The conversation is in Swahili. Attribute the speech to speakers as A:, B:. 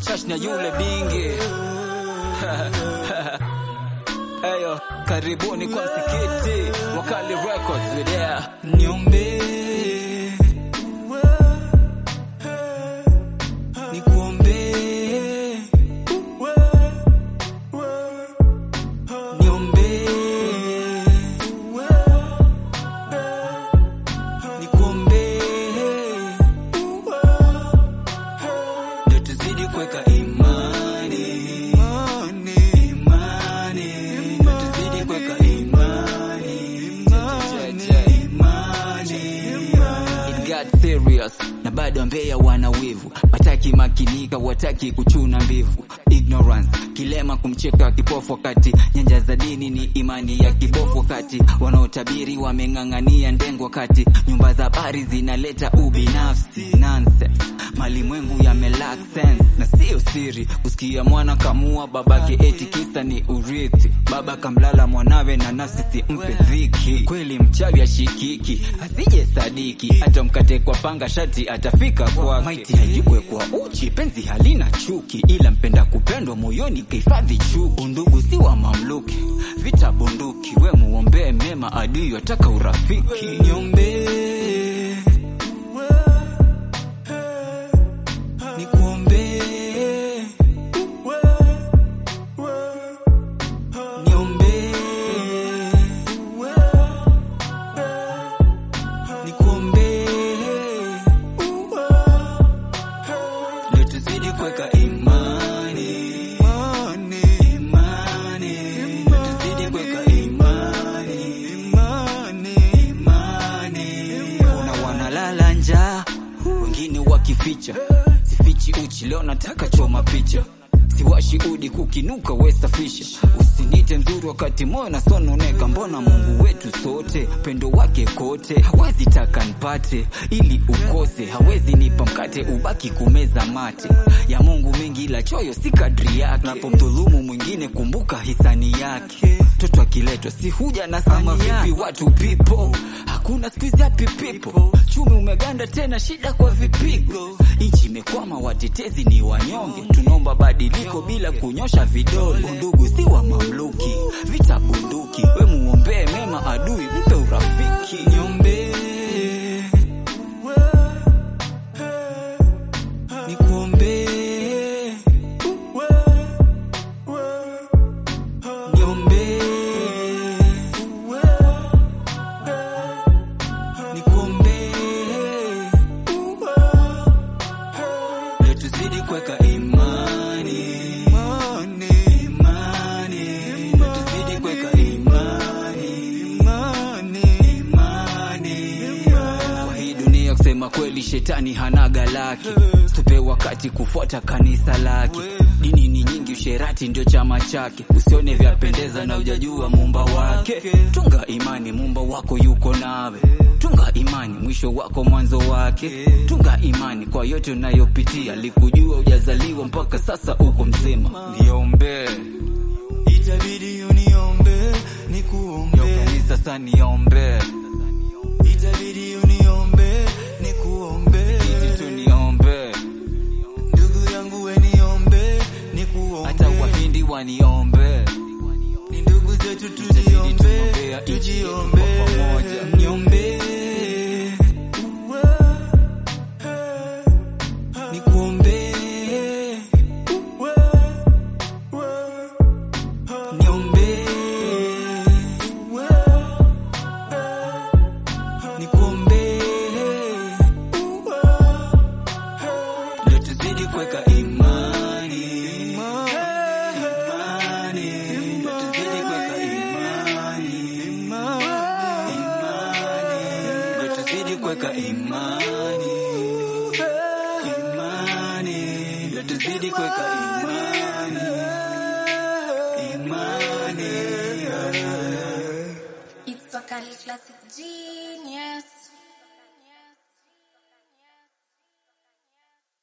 A: Shash na yule bingi Eyo, karibuni kwa msikiti Wakali Records we there Niombe Nikuombe Niombe Nikuombe Ndio tuzidi kuweka imani Imani Ndio tuzidi kuweka imani It got serious na bado Mbeya wana wivu, wataki makinika, wataki kuchuna mbivu. Ignorance kilema kumcheka kipofu, wakati nyanja za dini ni imani ya kibofu, wakati wanaotabiri wameng'ang'ania ndengo, wakati nyumba za habari zinaleta ubinafsi. Nonsense, malimwengu yame lack sense, na sio siri kusikia mwana kamua babake eti kisa ni urithi. Baba kamlala mwanawe na nafsi simpe dhiki. Kweli mchawi ashikiki, asije sadiki, hata mkate kwa panga shati atafika kwake. Maiti haijikwe kwa uchi, penzi halina chuki, ila mpenda kupendwa moyoni kahifadhi chuki. Undugu si wa mamluki, vita bunduki, we muombee mema, adui wataka urafiki. Niombee nikuombee niombee nikuombee ndio tuzidi kuweka imani imani ndio tuzidi kuweka imani imani kuna wanalala njaa wengine wakificha sifichi uchi leo nataka choma picha siwashi udi kukinuka wesafisha usinite mzuri wakati moyo nasononeka mbona mungu wetu sote pendo wake kote hawezi taka npate ili ukose hawezi nipa mkate ubaki kumeza mate ya mungu mengi la choyo si kadri yake napomdhulumu mwingine kumbuka hisani yake mtoto akiletwa si huja na sama vipi watu pipo hakuna skuizi happy people chumi umeganda tena shida kwa vipigo nchi imekwama watetezi ni wanyonge tunaomba badiliko bila kunyosha vidole undugu si wa mamluki vita bunduki we muombee mema adui mpe urafiki niombee nikuombee niombee nikuombee ndio tuzidi kuweka imani imani ndio tuzidi kuweka imani imani kwa hii dunia kusema kweli shetani hanaga lake tupe wakati kufuata kanisa lake dini ni nyingi usherati ndio chama chake usione vyapendeza na ujajua muumba wake tunga imani muumba wako yuko nawe tunga imani mwisho wako mwanzo wake tunga imani kwa yote unayopitia likujua ujazaliwa mpaka sasa uko mzima niombee
B: Itabidi uniombe
A: yo
B: nikuombe,
A: kanisa sa niombee
B: itabidi uniombe nikuombe,
A: iti tu niombee
B: ndugu yangu we niombe nikuombe,
A: hata wahindi waniombee
B: ni ndugu zetu
A: Itabidi
B: tujiombe,
A: tuombea nchi yetu
B: tujiombe
A: kwa pamoja. Niombee, nikuombee, niombee, nikuombee, ndio tuzidi kuweka imani, imani, ndio tuzidi kuweka imani, imani, ndio tuzidi kuweka imani, imani, ndio tuzidi kuweka imani, imani.
C: It's Wakali Classic Genius.